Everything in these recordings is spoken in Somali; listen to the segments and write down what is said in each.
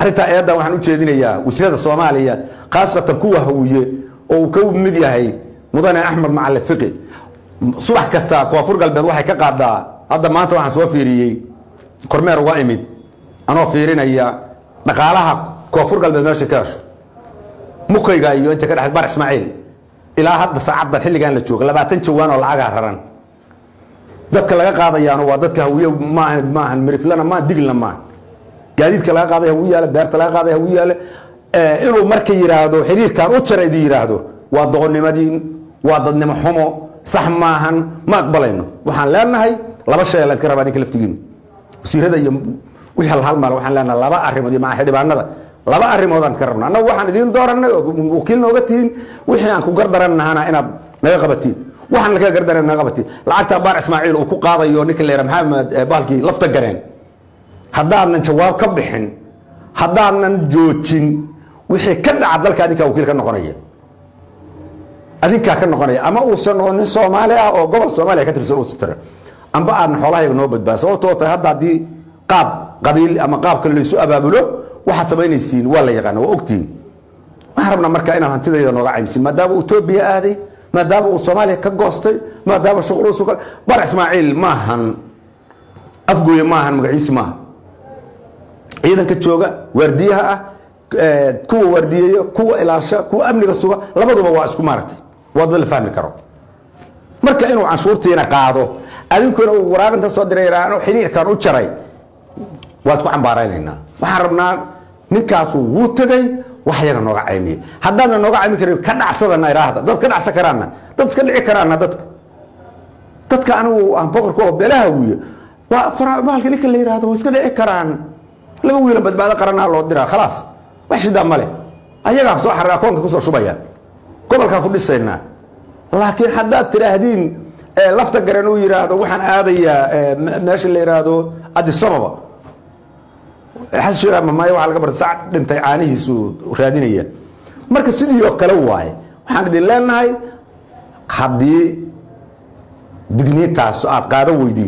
arrintaa eeddan waxaan u jeedinayaa wasiirada soomaaliya khaasatan kuwa hawiye oo uu ka mid yahay mudane axmed macali fiqi subax kasta koonfur galbeed waxay ka qaadaa hadda maanta waxaan soo fiiriyey kormeer uga imid anoo fiirinaya dhaqaalaha koonfur galbeed meesha ka hesho mukayga iyo inta ka dhex bar ismaaciil ilaa hadda saacaddan xilligan la jooga labaatan jawaan oo lacagaa raran dadka laga qaadayaano waa dadka hawiye maahan maahan miriflana maahan diglna maahan gaadiidka laga qaaday hawi yaale beerta laga qaaday hawi yaale inuu marka yidhaahdo xiriirkan u jara idin yidhaahdo waa doqonnimadiin waa dadnimo xumo sax maahan ma aqbalayno waxaan leenahay laba shay laydka rabaa idinka laftigiinu wasiirada iyo wixii halhalmaal waxaan leenahay laba arrimood iyo maca xildhibaanada laba arrimoodaan ka rabna annagu waxaan idiin dooranay oo wakiil nooga tihiin wixii aan ku gardarannahana inaad naga qabatiin waxaan naga gardaran naga qabatiin lacagta baar ismaaciil uu ku qaadayo ninka leera maxamed bahalkii lafta gareen haddaanan jawaab ka bixin haddaanan joojin wixii ka dhaca dalka adinkaa wakiil ka noqonaya adinkaa ka noqonaya ama uusan noqon nin soomaali ah oo gobol soomaaliya ka tirsan uu sitira amba aadna xoolahayaga noo badbaada sababtoo tahay hadda haddii qaab qabiil ama qaab kale laysu abaabulo waxaad samaynaysiin waa la yaqaana waa ogtihiin waxaan rabnaa marka inaad hantidayda nooga caymsin maadaama etoobiya aaday maadaama uu soomaaliya ka goostay maadaama shuqluusu ka bar ismaaciil maahan afgooye maahan magaciisi maaha ciidanka jooga waardiyaha ah kuwa waardiyeeya kuwa ilaalsha kuwa amniga suga labaduba waa isku maaragtay waa dad la fahmi karo marka inuu canshuurtiina qaado adinkuna uu waraaqinta soo diray iraano xiriirkan u jaray waad ku cambaaraynaynaa waxaan rabnaa ninkaasu wuu tegay wax yaga nooga caymiya haddaadna nooga caymi karin ka dhacsadana iraahda dad ka dhacsan karaana dad iska dhici karaana dadka dadka anigu aan boqorka oo beelaha wiya waa farabaalka ninka la yiraahdo waa iska dhici karaan laba wiila badbaado qaranaa loo diraa khalaas wax shidaa male ayagaa soo xarir akoonka kusoo shubaya gobolkaan ku dhisaynaa laakiin haddaad tidhaahdiin lafta garan uu yidhaahdo waxaan aadayaa meesha la yidhaahdo adisababa xasan sheekh mamaaye waxaa laga barta sac dhintay caanihiisu raadinaya marka sidii oo kale waaye waxaan idin leenahay haddii digniintaas aad qaadan weydiin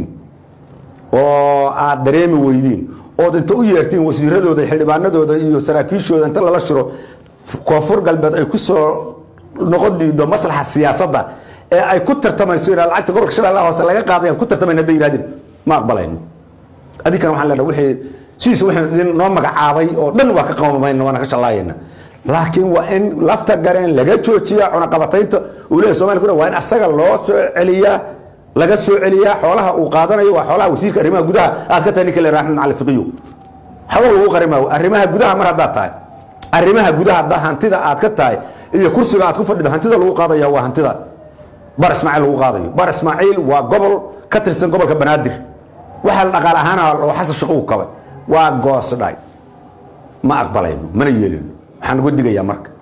oo aad dareemi weydiin ood inta u yeertiin wasiiradooda xildhibaanadooda iyo saraakiishooda inta lala shiro koonfur galbeed ay ku soo noqon diido maslaxa siyaasadda ee ay ku tartamayso inaa lacagta gobolka shabeellaha hoose laga qaadayaan ku tartamayn hadday yidhahdeen ma aqbalayno adinkana waxaan leenahay wixii sidiisa wixii idin noo magacaabay oo dhan waa ka qawmamayna waana ka shallaayayna laakiin waa in lafta gareen laga joojiyaa cunaqabataynta uu leeyahay somalia kuna waa in asaga loo soo celiyaa laga soo celiyaa xoolaha uu qaadanayo waa xoolaha wasiirka arrimaha gudaha aad ka tahay ninka le axmed macali fiqiyo xoolo lagu qarimaayo arrimaha gudaha mar haddaad tahay arrimaha gudaha haddaa hantida aad ka tahay iyo kursiga aad ku fadhido hantida lagu qaadaya waa hantida bar ismaaciil lagu qaadayo bar ismaaciil waa gobol ka tirsan gobolka banaadir waxaa la dhaqaal ahaana oo xasan shaqo u kabay waa goosdhay ma aqbalayno mana yeelino waxaan uga digayaa marka